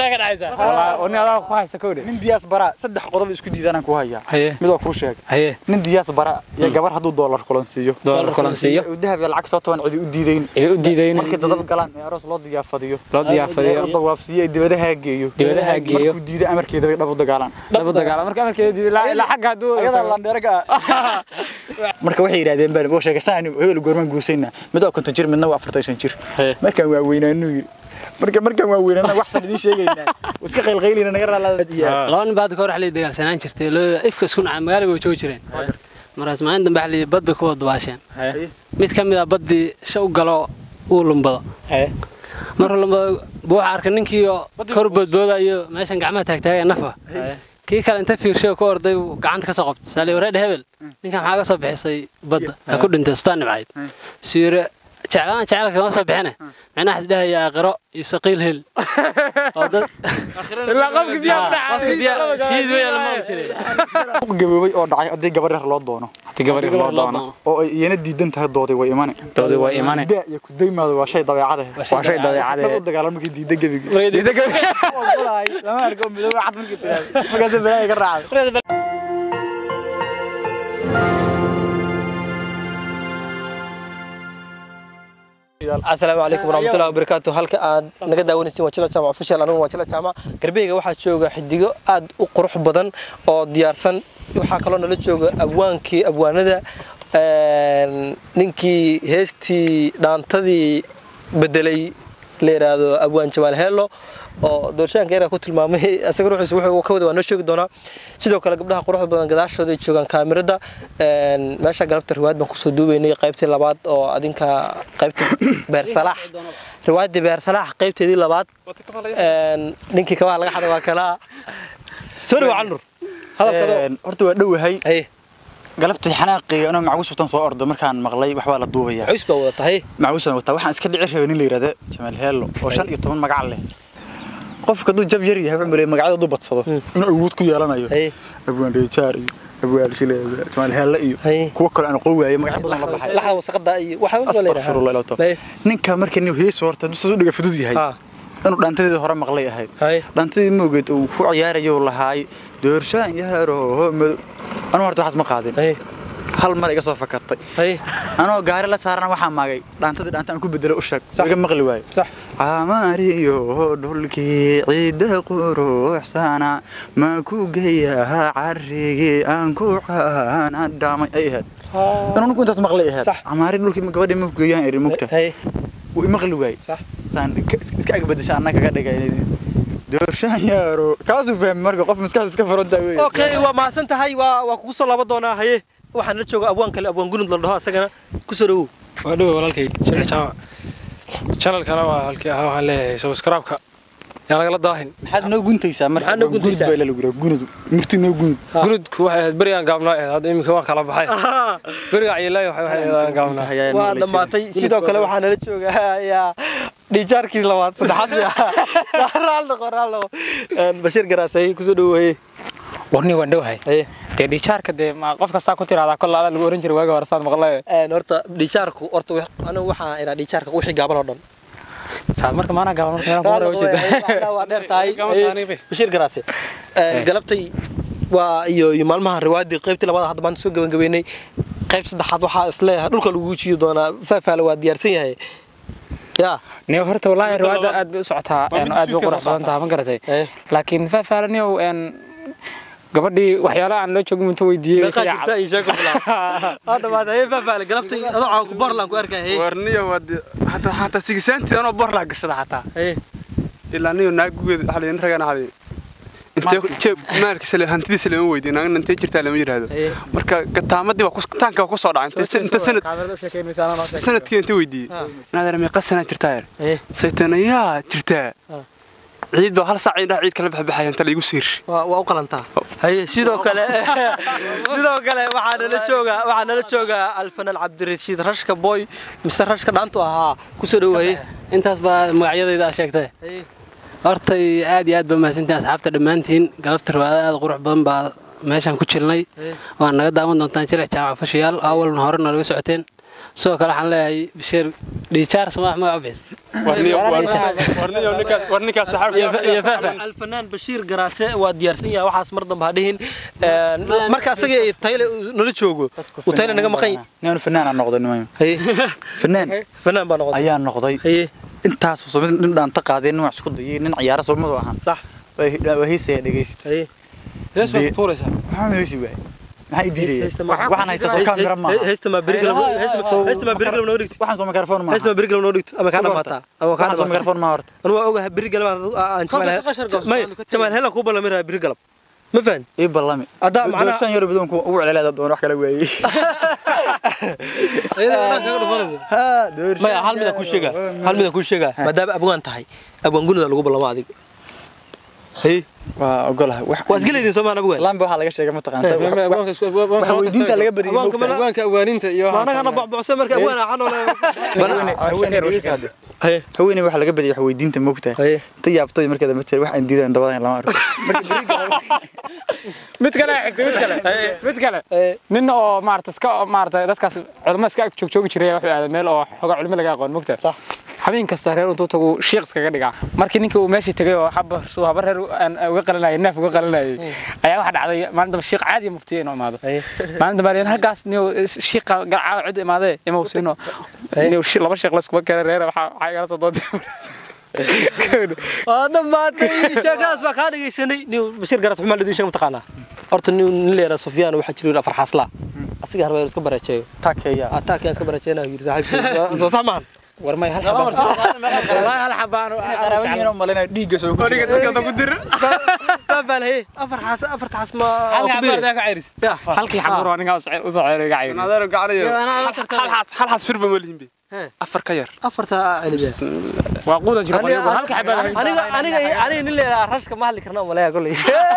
taa ka dhacaysa Wallaahi, oo nin adaa ku haysa kowdhe nin diyaas bara saddex qodob isku diidanaan ku hayaa haye mid waa kuu sheegay haye nin diyaas bara iyo gabar hadduu doolar kulan siiyo doolar kulan siiyo uu dahab iyo lacag soo toban cidi u diidayn cidi u diidayna markay dadab galaan ee aroos loo diyaafadiyo loo diyaafadiyo u dawaafsiiyo ee dibadaha geeyo Dibadaha geeyo. markuu diido amarkeeda bay dhab u dagaalaan dhabu dagaala marka amarkeeda diiday ilaa ilaa xagga hadduu ayadaa landheeraga marka waxay yidhaahdeen baan oo sheegasaan hebel goormaan guusaynaa mid waa konton jir midna waa afartan shan jir Hee. markaan waa weynaanuu yidhi marka markaan waa weynaana waxsan idiin sheegaynaa iska qaylqaylina naga raalaadiyaa Ah. laba nin baa hadda ka hor xalay dagaalsanaan jirtay loo ifka isku nacay magaalada way joogi jireen markaas maalin dambe xalay bad bay ku wada dubaasheen haye mid ka mid ah baddii sha u galo uu lumbado haye markuu lumbado buu waxaa arkay ninkii oo kor boodboodayo meeshan gacmaha taagtaagaya nafa haye kii kale inta fiirshay oo ku orday uu gacanta ka soo qabtay saali wareedha hebel ninkan maxaa ka soo bixisay badda ha ku dhintay staan nibcayd siyire jeclaan jecelka kama soo bixine micnaha isdhahaya aqiro iyo saqiil hel oo dad ilaa qofki biyaa ku qofka dhacay biyaa shiid weyn la maqli jiray gaboobay oo dhacay haddii gabar yar loo doono haddii gabar yar loo doono oo ay iyana diidan tahay dooday way imane doodi waa imane daa iyo kudaymaada waa shay dabeecada waa shay dabeecade dhab u dagaalan markay diidan gebigi ogolahay lama arko midoobe cad markay tiraahdo markaasay balaaga ka raacday asalaamu calaykum waraxmatullahi wabarakaatu halka aad naga daawanaysiin waa jila jaamac official anigu waa jila jaamac garbeyga waxaa jooga xidigo aad u qurux badan oo diyaarsan waxaa kaloo nala jooga abwaankii abwaanada een, ninkii heestii dhaantadii bedelay la yidhaahdo abwaan jamaal heelo oo doorshaanka yaraa ku tilmaamay asaga ruuxiisa wuxuu ka wada waa noo sheegi doonaa sidoo kale gabdhaha quruxda badan gadaashooda ay joogaan kaamirada een, meesha galabta riwaayad baan kusoo duubaynay qaybtii labaad oo adinka qaybta beer salaax riwaayaddii beer salaax qaybteedii labaad een, ninkii kabaha laga xaday waa kalaa soo dhawa canur hadalkado Een, horta waa dhowahay haye galabtii xanaaqii anoo macawis watan soo ordo markaan maqlay waxbaa la duubaya cus baa wadata haye macawis wataa waxaan iska dhici rabay nin la yidhahda jamaal heello oo shan iyo toban magac leh qofka hadduu jab yar yahay wuxuu maleeyay magacyada hadduu badsado inuu awood ku yeelanayo haye abwaan reejaar iyo abwaan shile jamaal heelle iyo Haye. kuwo kale aan aqoon waayay magacyo badan la baxay laxda wasaqada iyo waxa waa la yidhaahdaa. astaqfirullah ilaa toba Haye. ninka marka nin hees horta hadduu saas u dhiga fudud yahay Ha, inuu dhaantadeeda hore maqlay ahayd haye dhaantadii moogeed uu ku ciyaarayo lahaay doorshaan yaaro madow anuu horta waxaas ma qaadin haye hal mar iga soo fakatay haye anoo gaari la saarana waxaa maagay dhaantadii dhaanta aan ku bedelo u sheeg iga maqli waayo sax camaariyo dhulkii ciidda quruxsana ma ku geeyaa carrigii aan ku caana dhaamay ay ahayd anuu ninku intaas maqlay ahayd Sax. camaari dhulkii gabadhii ma ku geeyaan eri mugta haye wuu imaqli waayey sax saan ka- is- iska agbadasha annaga kaga dhigay doorshaan yaaro kaasuu fahmay marka qof maskaxda iska furantaa wey okay waa mahadsan tahay waa waa kugu soo laaban doonaa haye waxaan la jooga abwaan kale abwaan gunud la dhaho asagana ku soo dhawow waa dhowe walaalkay jilci jaamac channelkana waa halkii ahaa waxaan leeyahay subscribe-ka yaa lagala daahin maxaad noo guntaysaa marka Maxaad noo guntaysaa? baa lagu yidhaha gunud murti noo gunud gunudku waxay ahayd berigaan gaabnaa ahayd hadda iminka waan kala baxay beriga cayilay waxay waxay ahayd gaabnaa waa dhammaatay sidoo kale waxaa nala jooga yaa dhijaarkii labaad saddexaad miya raal noqo raal noqo Een, bashiir garaasay kusoo dhawow haye warni waan dhowahay haye dee dhiijaarka dee ma qof kastaa ku tiraahdaa kol adaa lagu oran jiray waaga hore saad maqlay Een, horta dhijaarku horta wix- anigu waxaa idhaa dhijaarka wixii gaaban oo dhan saad marka maana gaaban marka meelaan ku Raal hore noqo, haye, ujeeda waxaa waa dheer tahay Gaaban Haye, tahay, bashiir garaase Een, galabtay waa iyo iyo maalmaha riwaayadii qaybtii labaad hadda maanta soo gabagabeynay qayb saddexaad waxaa isleeyahay dhulka lagu jiidi doonaa faafaale waa diyaarsan yahay yaa niyo horta wallaahi Midda riwaayadda labaad. aad bay u socotaa Waa een, mid aad bay u suudka qurux soo badan tahay ma garatay Eh. laakiin faafaalaniyow een gabadhii waxyaalaha aan loo joogin inta weydiiyey way ka meeqaa jirta yaacday iyo sheeko bilaab aa dhamaatay haye faafaale galabtay adoo caawa ku borland ku arkay haye warniyo wad hataa hataa sigisaantii anoo borlaa gashada hataa haye ilaa niyo naagugeed waxa la ragana hadi intee jeeb maalkiisa le hantidiisa lama weydiin naagna intee jirtaa lama yiraahdo haye marka gataamadii waa ku- taanka waa ku soo dhacay intee inta sanad sanadkii inta weydiiyey inaad meeqa sanad jirtaa yar haye saytana yaa jirtaa Ah. ciid baa hal saac indhaha ciid kala baxbaxaya inta laigu siir waa waa u qalantaa haye sidoo kale sidoo kale waxaa nala jooga waxaa nala jooga alfanaan cabdirashiid rashka boy mise rashka dhaantu ahaa kusoo dhawow haye intaas baa magacyadayda aa sheegtay haye horta aad iyo aad baa mahadsantihin asxaabta dhammaantiin galabta riwaayada aad u qurux badan baa meeshaan ku jirnay waan naga daawan doontaan jilic jaamac fashiyaal awalna hore nalaga socoteen sidoo kale waxaan leeyahay bashiir dhiijaar somaa magac u bixis war ninkaas iyo faafa alfanaan bashiir garaase waa diyaarsan yahay waxaas mar dambe ha dhihin marka asaga ay tayle nala joogo uu tayle naga maqan yahay ninu fanaan aan noqday nimayo haye fanaan fanaan baa noqotay ayaa noqday haye intaas soo nin dhaanta qaaday nin wax isku dayay nin ciyaaro soomadu ahaan sax waa heesaya dhegeysta haye hees baad ku tuuraysaa maxaa ma heesi waay maxaa idiidaya Heesta ma- waxaan haystaa soo kaamira maaha heesta ma berigalam heesta ma berigalam noo dhigto waxaan soo mikrofon maaha heesta ma berigalam noo dhigto ama kaa dhamaataa ama kaa waxaan soo dhamaataa mikrofon maaha horta anu waa ogahay berigalam aan Kolka qashar goos, may aanu ka tegay. jamaal helan kuu ballamiraha berigalam ma fahan ii ballami Haddaa macnaha- doorsan yaro badoonku ugu celceleeda doon wax kala waayey iyadana kaga dhufanaysa ha doorsan maya hal midaan kuu sheegaa hal midaan kuu sheegaa maadaama abwaan tahay abwaan gunida lagu ballamo adiga haye waa ogolahay wax waa isgelaydin soomaan abwaan islaamba waxaa laga sheegay mataqaanta wax weydiinta laga badiyay Abwaanka moogtahay. mana- abwaanka awaaninta iyo ma anagana bocbocse marka abwaan axan haweeney haweeney dhegeysa hadde. haye haweeney waxaa laga badiyay wax weydiinta moogtahay haye inta yaabtay markeeda matay wax aan diidan dabadan lama arko marka beriga mid kale xigta mid kale mid kale haye nin oo maarata iska maarata dadkaas culimo iska ag joogjoogi jiray wuxuu aaday meel oo xogaa culimo laga aqoon mogta Sax. habeen kasta reer intuu tagu shiiq iskaga dhigaa markii ninkii uu meeshii tegay oo haba suu haba reer aan uga qalanayay neef uga qalanayay ayaa waxa dhacday maalin dambe shiiq caadi mugtiya inuu imaado haye maalin dambe ayaan halkaas niyo shiiqa garcaa cid imaadee ima uu siino niyo shi- laba shiiq layskuba kale reer waxa waxa igala soo dooday waa dhammaatay sheekadaas baa kaa dhegaysanay nin bashiir garas xumaa lidin sheeg mataqaanaa horta nin nin leeyahay sufyaan waxaa jiro afar xaasla asiga harba iska barajeeyo takeeya ataakan iska barajeynaa yiri saaxiibkii soo sax maahan war may hal xabaan wallahi hal xabaan qaraabanyihiin oo malinaya dhiigga soo ku Origa dadka ku dir faafaan haye afar xaas afar xaas ma halka ku biiri xabaan ka cayris Ya. halkii xabaan waa ninka u soo ceeray ga cayris adeero gacanayo anaa la tartamay. hal xas firba ma lihin be He. afar ka yar afarta celibiya waa quudan jiro qolyo halka xabaan aniga aniga aniga nin leeyahay rashka ma hadli karna maleeya kulay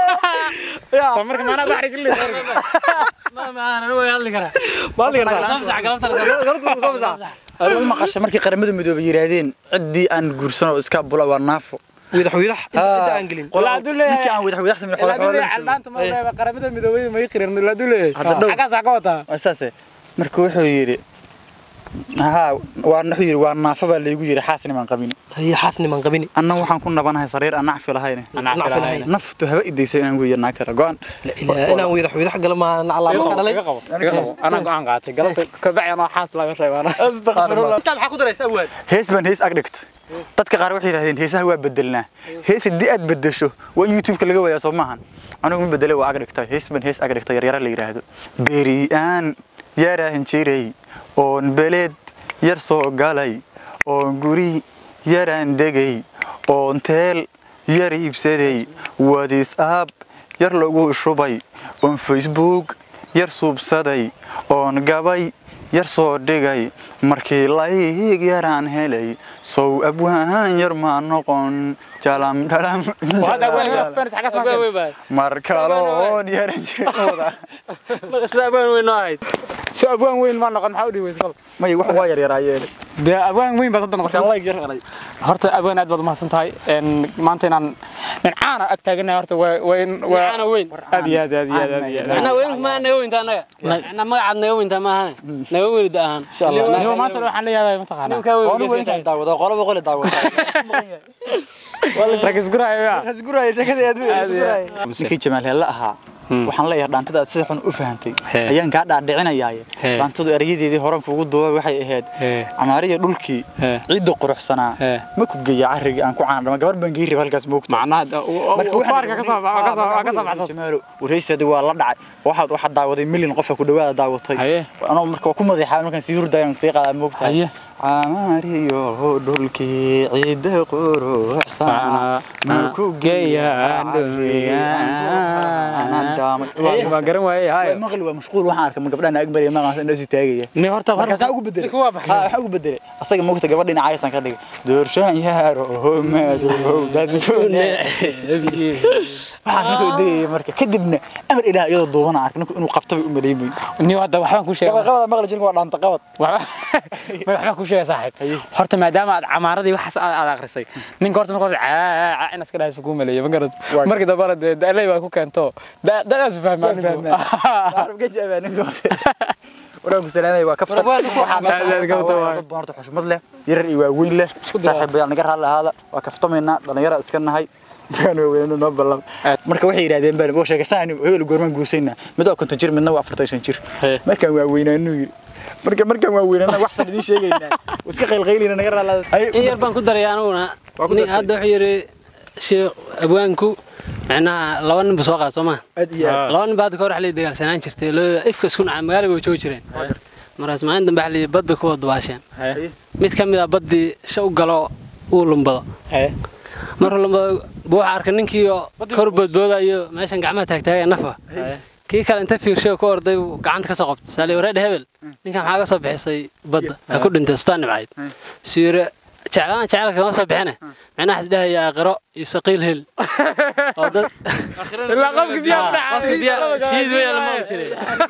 soo marka maana baxri kulli ma ma ana way hadli karaa ma hadli karna samsax galabta garadu soo masaa ma maqashay markii qaramada midoobay yiraahdeen ciddii aan guursan oo iska bula waa naafo wiidax wiidax inta aan gelin wala adu leeyahay ninkii aan wadax wadax sameyn xoolo adu xoolo leeyahay caldaanta ma leeyahay qaramada midoobay ma qirin la adu leeyahay Hadda dhow. xagaas ka wataa asaase marka wuxuu yidhi haa waa wuxuu yidhi waa naafo baa laygu yidhi xaasnimaan qabin haye xaasni man qabini anna waxaan ku nabanahay sariir aan nacfi lahayn nacfi lahayn. naftu haba idayso inaan weeya naa kala go-an La ilaaha inaan wiidax wiidax gala ma naclaa marka dhalay iga qabo iga qabo anaa go'aan qaatay galabta ka bacay anoo xaas laga reebana inta maxaa ku daraysa awaad hees baan hees ag dhigta dadka qaar waxay yidhahdeen heesaha waa bedelnaa hees haddii aad bedesho waa in youtube-ka laga waayaa soo maahan anigu ma bedelay waa ag dhigtay hees baan hees ag dhigtay yaryara la yidhaahdo beriyaan yaraan jiray oon beleed yar soo galay oon guri yaraan degay oon teel yar iibsaday whatsapp yar lagu shubay oon facebook yar suubsaday oon gabay yar soo dhigay markii layg yaraan helay sow abwaan yar maa noqon jalam dhalam hada waliga fans xagaas ma way baa mar kaloon yaran jiray isla abaan weyn noo ahayd soo abwaan weyn ma noqon maxaa u dhiwaysa kol may wax waa yar yaraa dee abwaan weyn baad hadda noqotay layg yar helay horta abwaan aad baad umahadsan tahay een maanta inaan dhincaana ag taaganahay horta waa waa in waa Dhincaana weyn. aad iyo aad aad iyo aad aad iyo aad ana weyn ma naga weynta anaga ana magacaad naga weynta ma ahane naga weynida ahaan Niyo maanta waxaan leeyahay mataqaanaa ninka weyn Waanu weynkaan daawada qolaba qole daawada rag isguraayo yaa hasguraya sheekada aad ninkii jamaal heelle ahaa waxaan leeyahay dhaantada aad sida xun u fahantay Hee. ayaan kaa dhaadhicinayaaye Hee. dhaantadu erayadeedii horan kuugu duubay waxay ahayd Hee. camaariya dhulkii Hee. ciidda quruxsanaa Hee. ma ku geeya carrigii aan ku caandhama gabar baan geeri halkaas moogta macnaha baarka ka soo ka soo ka soo baxsan jamaalo waraysteedii waa la dhacay waxaad waxaad daawaday milyan qof ku dhawaada daawatay Haye. anoo marka waa ku madaxaa markaan sii hurdayaan sii qaadaa moogta Haye. camaariyo dhulkii ciidda quruxsanaa ma ku geeya waa garan waaye hayo maqli waa mashquul waxaan arkay ma gabdhaha ag mariya maqaas indhoo sii taagaya ni horta markaasaa ugu bedelay ha waxaa ugu bedelay asaga moogta gabadha dhinacaysan ka dhigay doorshaan yaaro madow dadkune waxaan ninkuu degaya marka kadibna amar ilaah iyadoo duubana arkay ninku inuu qabtabay u maleymay ni hadda waxbaan ku sheegay qabada maqli jirka waa dhaanta qabad waxba ma waxbaan ku sheegay saaxiib horta maadaama aad camaaradii waxaas aad aad akhrisay ninka horta marka horta caa in iska dhahayso ku maleeyo ma garad markii dambana dee daalay baa ku keento dadaas fahmaa ninku waraa ku salaamay waa kaftan War, waa ku Waxaa meesha Aad, aad, ka gabadha waa waay. dad badan horta xushmad leh yarar iyo waaweyn leh saaxiibayaal naga raalli ahaada waa kaftamaynaa dhalinyara iska nahay kaan waaweynana noo ballan Aad. marka waxay yidhahdeen baan oo sheegaysaan hebel goormaan guusaynaa mid waa konton jir midna waa afartan shan jir Hee. markaan waaweynaanu yiri marka markaan waaweynana waxsan idiin sheegaynaa iska qaylqaylina naga raalli ahaada in yar baan ku daray aniguna Waa ku nin dartay. hadda wuxuu yidhi sheekh abwaanku macnaha laba nin buu soo qaad soo maha aad iyo aad laba nin baa hadda ka hor wax la dagaalsanaan jirtay loo ifka isku nacay magaaliga way joogi jireen markaas maalin dambe waxa la yidhi bad bay ku wada dubaasheen Haye. mid ka mid a baddii sha u galo uu lumbado Haye. markuu lumbado buu waxa arkay ninkii oo kor boodboodayo meeshan gacmaha taagtaagaya nafa kii kale inta fiirshay oo ka orday uu gacanta ka soo qabtay saali wareedhe hebel ninkan maxaa ka soo bixisay badda ha ku dhintay staan nibcayd siyire jeclaan jecelka kama soo bixine macnaha is dhahaya aqiro iyo saqiil hel oo dad ilaa qofka biyaha ku qofka dhacay biyaha shiid weyn la maqli jiray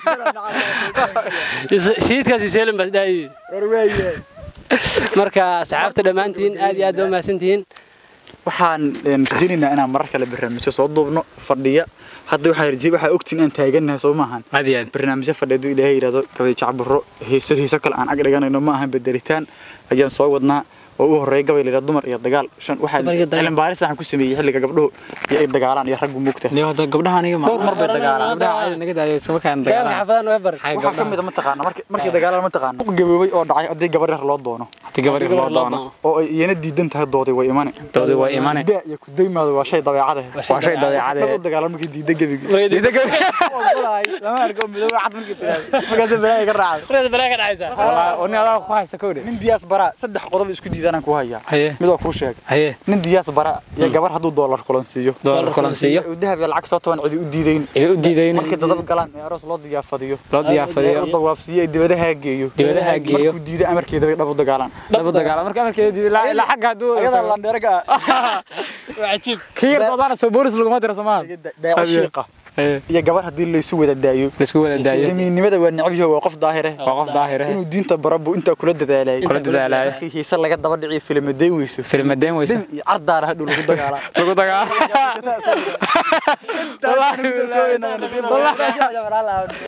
Is- shiidkaas iseelin baa isdhahayay war waayahay marka saxaabta dhammaantiin aad iyo aad baa umahadsantihiin waxaan een, rajaynaynaa inaan marar kale barnaamijyo soo duubno fadhiya hadda waxaa rajay waxaa ogtiin inaan taagannahay soo maahan aad iyo aad barnaamijyo fadhiya hadduu ilaahay yidhahdo gabay jacbaro heeso heeso kale aan ag dhiganayno ma ahan bedelitaan ayaan soo wadnaa oo u horreeya gabay layidhahdo dumar iyo dagaal shan waxaa Dumar iyo dagaal. cilmi baaris waxaan ku sameeyey xilliga gabdhuhu iyo ay dagaalaan iyo raggu mugta Niyo hadda gabdhaha aniga ma dhowr mar bay dagaalaan gabdhaha caadi naga daayo sama kaan dagaalka dagaalaan xaafadaha noo bar waxaa ka mid a mataqaana markii markii dagaalaan mataqaana u gaboobay oo dhacay haddii gabar yar loo doono hadii gabar yar loo doono oo ay iyana diidan tahay dooday way imane doodi waa imane daa iyo ku daymaada waa shay dabeecada waa shay dabeecad dad u dagaalan markii diida gebiga lama arko midooba cad markii tiraahdo markaasay balaaga ka raacday walaa oo nin adaa ku haysa kowde nin diyaas bara saddex qodob isku diidanaan ku hayaa haye mid waa kuu sheeg haye nin diyaas bara iyo gabar hadduu doolar kulan siiyo doolar kulan siiyo uu dahab iyo lacag soo toban cidi u diidayn idin u diidayn markay dadab galaan ee aroos loo diyaafadiyo loo ee diyaafadiyo u dawaafsiiyo ee dibadaha geeyo dibadaha geeyo markuu diido amarkeeda bay dhab u dagaalaan labu dagaala marka amarkeeda diiday ilaa ilaa xagga hadduu ayadaa landheeraga kii yar doodaana soo boolis laguma diro somaa daaco shiiqa iyo gabar haddii laysu wada daayo laisku wada daayo damiinnimada waa necab yahay waa qof daahire waa qof daahir ah inuu diinta bara buu intaa kula dadaalay Kula dadaalaya. markii hiise laga daba dhiciyo filmadeyn weyso filmadeen weysa dhin iyo cardaara hadhow lagu dagaalaa lagu dagaala Wallaahi